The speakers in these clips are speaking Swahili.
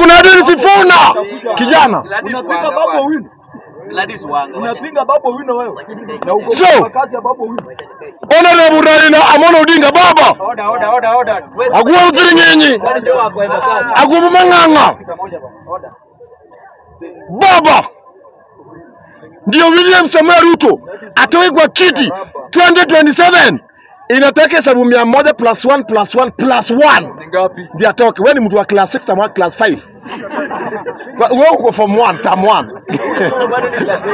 kuna Edwin Sifuna kijana. Unapinga Babu Owino. Gladys Wanga. Unapinga Babu Owino wewe. Na uko So- kwa kazi ya Babu Owino. Honorable Raila Amolo Odinga baba Order, order, order, order. Wewe agua mfirinyenyi kwani ndio wako hivyo kazi. agua mang'ang'a Pamoja baba. Order. baba ndio William Samoei Ruto atoe kwa kiti 2027 inataka hesabu mia moja plus one plus one plus one Ni ngapi? ndio atoke. Wewe ni mtu wa class 6 tamu class 5 Kwa- wewe uko form 1 term 1 Bado ni class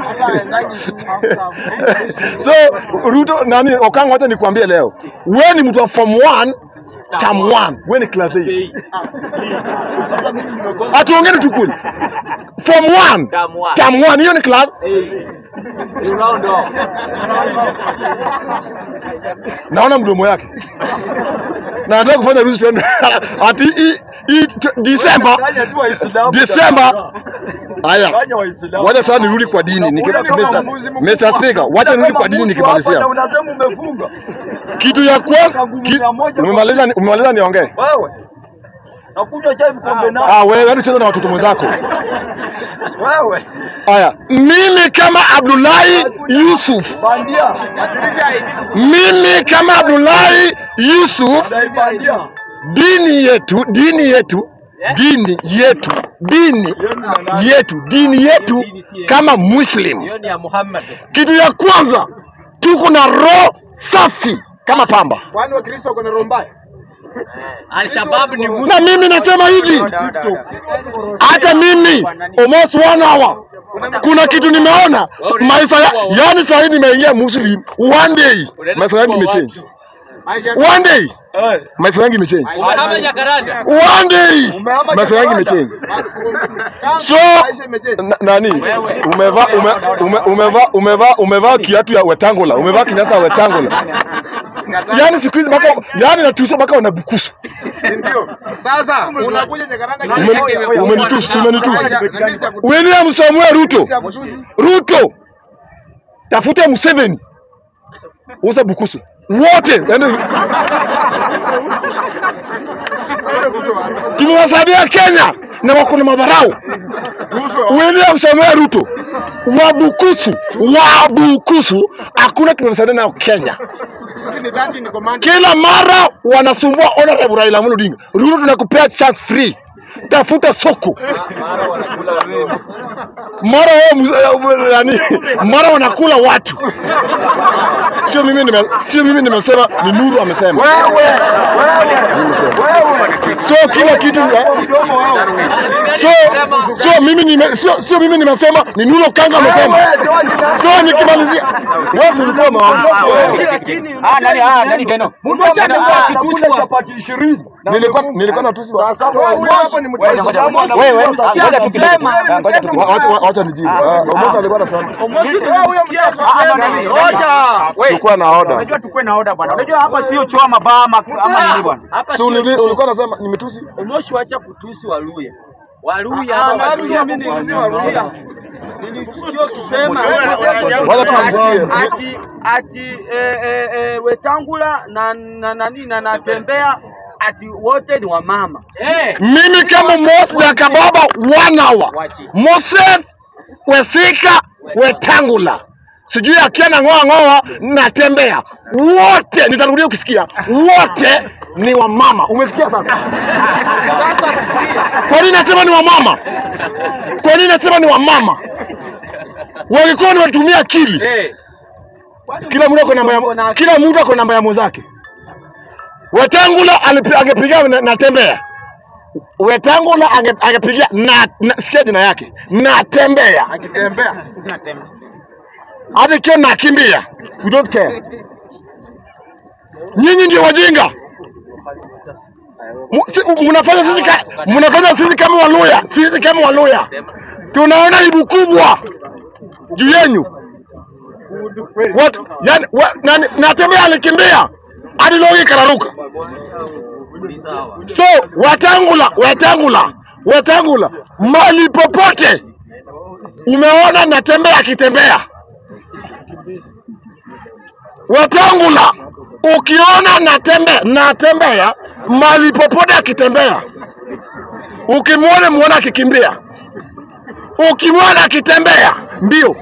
eight. so Ruto nani Okango, wacha nikwambie leo, wewe ni mtu wa form 1 term 1, wewe ni class 8. Atuongeni tu kweli, form 1 Term one. term 1, hiyo ni class. Hey. You round off. Naona mdomo yake na nataka kufanya ruhusa tuende ati hii hii t- Disemba Fanya tu Waislamu. Disemba. Haya, Fanya Waislamu. wacha sasa nirudi kwa dini Niki- Ule kama Mr. mbuzi Mr. mkubwa. Speaker, wacha Ule nirudi kama kwa dini mbuzi hapa nikimalizia. na unasema umefunga. Kitu ya kwanza ki, umemaliza umemaliza niongee. Wewe. Nakunywa chai vikombe nane. Ah, wewe wewe cheza na watoto mwenzako. Wewe. Haya, mimi kama Abdullahi Yusuf, Bandia. mimi kama Abdullahi Yusuf, Dai bandia. dini yetu, dini yetu, dini yetu, dini yetu, dini yetu kama Muslim, Hiyo ni ya Muhammad. kitu ya kwanza tuko na roho safi kama pamba, Kwani Wakristo wako na roho mbaya? Al-Shabaab ni Muslim. na mimi nasema hivi, hata mimi almost one hour kuna kitu nimeona maisha ya, yani saa hii nimeingia Muslim one day, maisha yangu imechange one day, maisha yangu imechange Umehama Jacaranda. one day, Umehama maisha yangu Jakarta. imechange. So Maisha imechange. na- nani umevaa ume, ume, umevaa umevaa umevaa kiatu ya wetangola, umevaa kinyasa ya wetangola, yani siku hizi mpaka yani natusha mpaka wanabukusu. Si ndio? Sasa unakuja Jakaranda Ume- Umenitusi, umenitusi. Aisha, na mimi siyakutusi. William Samuel Ruto, Siyakutusi. Ruto, tafuta Museveni, uza Bukusu wote, yani tumewasaidia Kenya na wako na madharau. William Samuel Ruto Wabukusu, Wabukusu, hakuna tunasaidia nayo Kenya. Sisi ni 30 ni command. Kila mara wanasumbua honorable Raila Amolo Odinga. Ruto tunakupea chance free, tafuta soko Mara wanakula wewe. mara wao mz- yani, mara wanakula watu. Sio mimi nime, sio mimi nimesema, ni Nuru amesema. So kila kitu so sio mimi nime, sio, sio mimi nimesema, ni Nuru Kanga amesema. So nikimalizia, wewe ulikuwa maondoka wewe. Ah, nani ah, nani Beno? Mtu amekuwa akitusi chapati 20. Nilikuwa nilikuwa natusi wa- Wewe hapo ni mtu Wewe, ngoja tu kidogo. Ah, ngoja tu wa- wacha wacha nijibu. Ah, Omosa alikuwa anasema tulikuwa na order. Unajua tukue na oda bwana. Unajua hapa sio choo ama baa ama ama nini bwana. Hapa Si ulili- ulikuwa unasema nimetusi? Omoshi wacha kutusi Waluya. Waluya Ah, hapa Waluya Waluya mimi mimi ni Waluya. Nilikusikia ukisema Wala tuamsikie. Ati ati eh, eh, eh, Wetangula na na nani na natembea ati wote ni wamama. eh Mimi kama Moses ya Kababa one hour. Moses Wesika Wetangula. Sijui akiana ng'oa ng'oa natembea. Wote nitarudia ukisikia. Wote ni wamama. Umesikia sasa? Kwa nini nasema ni wamama? Kwa nini nasema ni wamama? Walikuwa ni watumia akili. eh Kila mtu ako namba ya kila mtu ako namba ya mwenzake. Wetangula alipi- angepiga na, natembea. Wetangula ange- angepigia na, na sikia jina yake natembea, Akitembea. hata ikiwa nakimbia, we don't care. Nyinyi ndio wajinga. Mu- si- Mnafanya sisi ka, mnafanya sisi kama Waluya, sisi kama Waluya tunaona aibu kubwa juu yenyu. What? Yani, wa, nani, natembea alikimbia hadi logi ikararuka. ni sawa So Wetangula, Wetangula, Wetangula, mali popote umeona natembea akitembea. Wetangula, ukiona natembea natembea mali popote akitembea. ukimwona muona akikimbia, ukimwona akitembea mbio.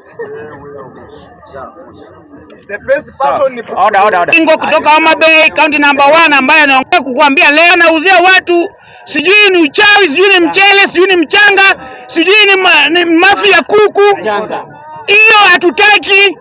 The best person ni Order, order, order. Ingo kutoka Homa Bay, county number one, ambaye anaongea kukuambia leo anauzia watu sijui ni uchawi, sijui ni mchele, sijui ni mchanga, sijui ni, ma, ni mafi ya kuku. Hiyo hatutaki.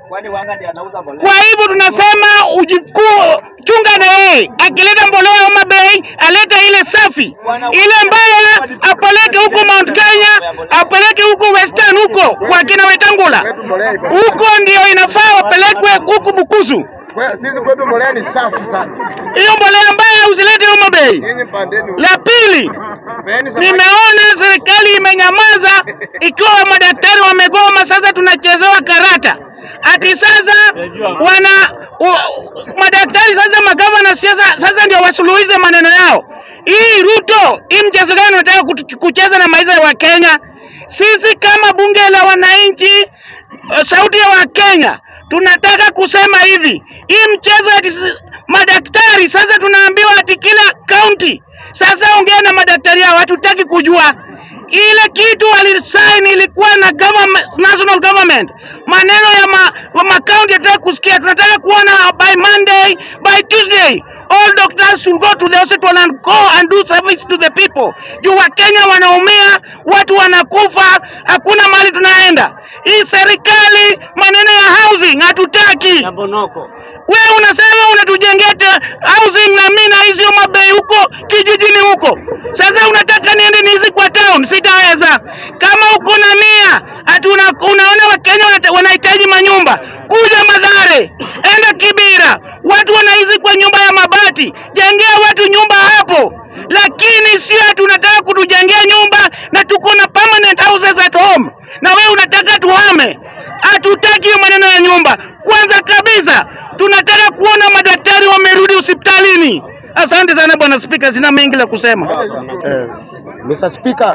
Kwa hivyo tunasema ujikuu, chunga na yeye, akileta mbolea Homa Bay alete ile safi, ile mbaya apeleke huko Mount Kenya, apeleke huko Western huko kwa kina Wetangula, kwetu mbolea iko huko ndio inafaa wapelekwe huku Bukusu. Kwe- sisi kwetu mbolea ni safi sana. hiyo mbolea mbaya usilete Homa Bay. Nyinyi pandeni. La pili, Peeni samaki. nimeona serikali imenyamaza ikiwa madaktari wamegoma, sasa tunachezewa karata. Ati sasa wana u, madaktari sasa magavana siasa sasa ndio wasuluhize maneno yao. Hii Ruto, hii mchezo gani unataka kutu- kucheza na maisha ya Wakenya? Sisi kama bunge la wananchi, eh, sauti ya Wakenya, tunataka kusema hivi, hii mchezo ati s- madaktari sasa tunaambiwa ati kila kaunti sasa ongea na madaktari hao, hatutaki kujua ile kitu walisign ilikuwa na government, national government. Maneno ya ma, wa makaunti hatutaki kusikia, tunataka kuona by Monday, by Tuesday all doctors should go to the hospital and go and do service to the people. Juu Wakenya wanaumia, watu wanakufa, hakuna mahali tunaenda. Hii serikali maneno ya housing hatutaki. Wewe unasema unatujengea te- housing na mimi na hizi Homa Bay huko kijijini huko. Sasa unataka niende niishi kwa town, sitaweza. Kama uko na nia ati una, unaona Wakenya wanata- wanahitaji manyumba, kuja Madhare, enda Kibira, watu wanaishi kwa nyumba ya mabati, jengea watu nyumba hapo. Lakini si ati unataka kutujengea nyumba na tuko na permanent houses at home, na wewe unataka tuhame. Hatutaki hiyo maneno ya nyumba. Kwanza kabisa tunataka kuona madaktari wamerudi hospitalini. Asante sana bwana Spika, sina mengi la kusema. Eh, Mr. Speaker,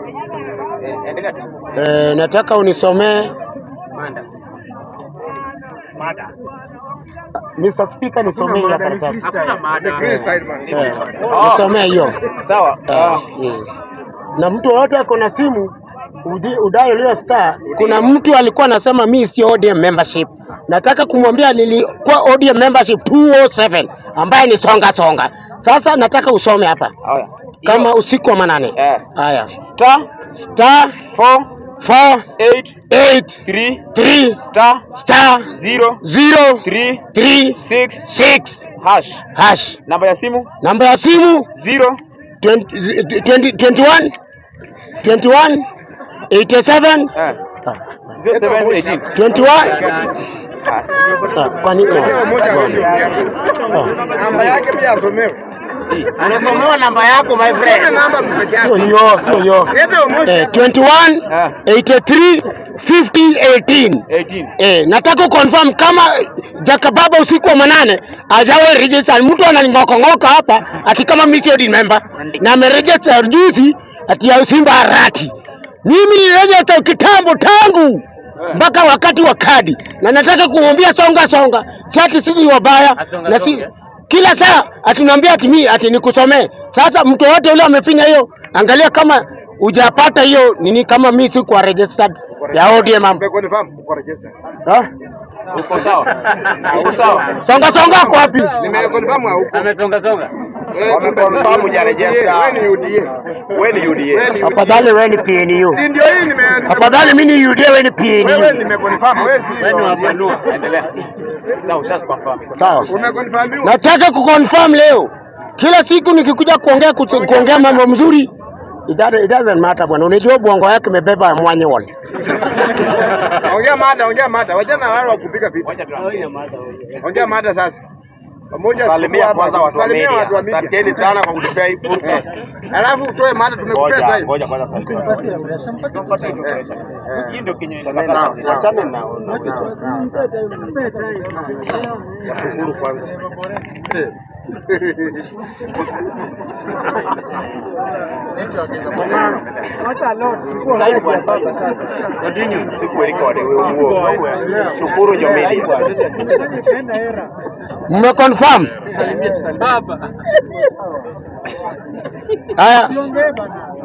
eh, nataka unisomee Mr. Speaker, nisomee hiyo karatasi. Freestyle man. Eh, nisomee hiyo. Sawa. Eh, mm. Na mtu wote ako na simu udi- udai ulio star. Kuna mtu alikuwa anasema mi sio ODM membership. Nataka kumwambia nilikuwa ODM membership 207 ambaye ni songa songa. Sasa nataka usome hapa Haya. kama usiku wa manane. Eh. Haya, Star star 4 4 8 8 3 3 star star 0 0 3 3 6 6 hash. hash. Namba ya simu Namba ya simu 0 20 20 21 21 87 eh 0718. 21 Ah, kwani Leo moja amesikia. Namba yake pia asomewe. anasomewa namba yako my Sema namba peke Sio yake. hiyo, sio hiyo. Lete umoja. Eh, 21 Ah. 83 50 18 18. Eh, nataka confirm kama Jakababa usiku wa manane ajawe register. Mtu ananing'okong'oka hapa ati kama mimi sio DIN member na ameregister juzi ati ya Simba Arati. Mimi niliregister kitambo tangu mpaka wakati wa kadi, na nataka kumwambia songa songa, si ati sisi wabaya na si kila saa atunaambia ati mimi ati nikusomee. Sasa mtu wote yule amefinya hiyo, angalia kama hujapata hiyo nini, kama mimi sikuwa registered ya ODM am- Umeconfirm uko register. Ha? Uko sawa? Uko sawa? Songa songa ako wapi? Nimeconfirm hauko. Amesongasonga. Wameconfirm hujaregister. Wewe ni UDA. Wewe ni UDA. Wewe ni Afadhali wewe ni PNU. Si ndio hii nime Afadhali mimi ni UDA wewe ni wewe PNU. nimeconfirm wewe si. Wewe ni wapanua. Endelea. Sawa, ushas confirm. Sawa. Umeconfirm. Nataka kuconfirm leo. Kila siku nikikuja kuongea kutu- kuongea mambo mzuri it doesn't, it doesn't matter bwana. Unajua bongo yake imebeba mwanyewal. Ongea mada, ongea mada. Wajana wale wa kupiga vipi? Ongea mada sasa. Pamoja Salimia kwanza watu wa Salimia media. watu wa media. Asanteni sana kwa kutupea hii fursa. Alafu utoe mada tumekupea sasa Ngoja, hivi. ngoja kwanza sasa. Hii ndio kinywa Sawa, sawa. Achana na Shukuru kwanza. siku record huo. Shukuru jo media. mmeconfirm? Haya.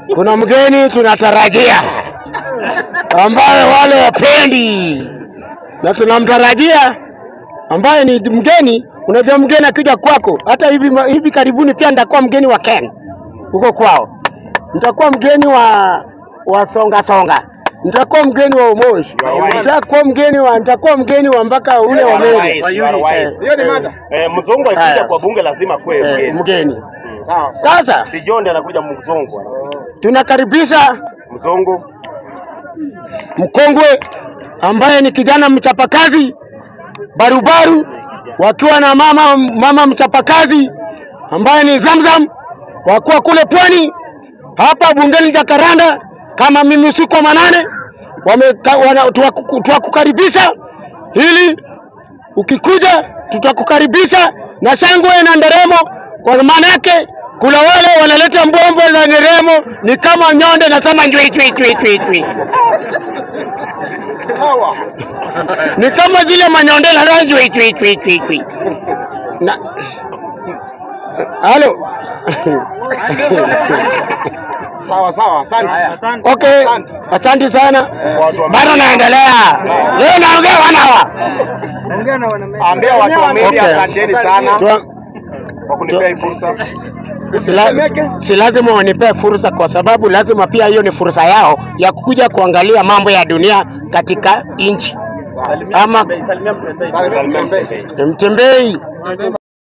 kuna mgeni tunatarajia ambaye wale wapendi na tunamtarajia ambaye ni mgeni. Unajua mgeni akija kwako, hata hivi hivi karibuni pia nitakuwa mgeni wa Ken huko kwao, nitakuwa mgeni wa wa songa songa, nitakuwa mgeni wa Umoshi, nitakuwa mgeni wa nitakuwa mgeni wa mpaka ule wa Meri. Hiyo ni mada. Eh, mzungu Haya. akija kwa bunge lazima kwe Eh, mgeni. mgeni. Sawa. Sasa Si John anakuja mzungu. tunakaribisha Mzungu mkongwe ambaye ni kijana mchapakazi barubaru, wakiwa na mama mama mchapakazi ambaye ni Zamzam, wakuwa kule pwani hapa bungeni Jakaranda, kama mimi usiku wa manane wameka- wana- tuwaku- twakukaribisha ili ukikuja tutakukaribisha na shangwe na nderemo, kwa maana yake kuna wale wanaleta mbombo za nderemo ni kama nyonde nasema njwi njwi njwi njwi njwi Sawa. ni kama zile manyondela na njwi njwi njwi njwi njwi na halo Sawa sawa. Asante. okay, asante sana, watu wa bado naendelea leo, naongea wanawa ambia watu wa media Okay. asanteni sana Tua- kwa kunipea hii fursa. si, la, si lazima wanipee fursa, kwa sababu lazima pia hiyo ni fursa yao ya kuja kuangalia mambo ya dunia katika nchi ama Salimia Mtembei. Mtembei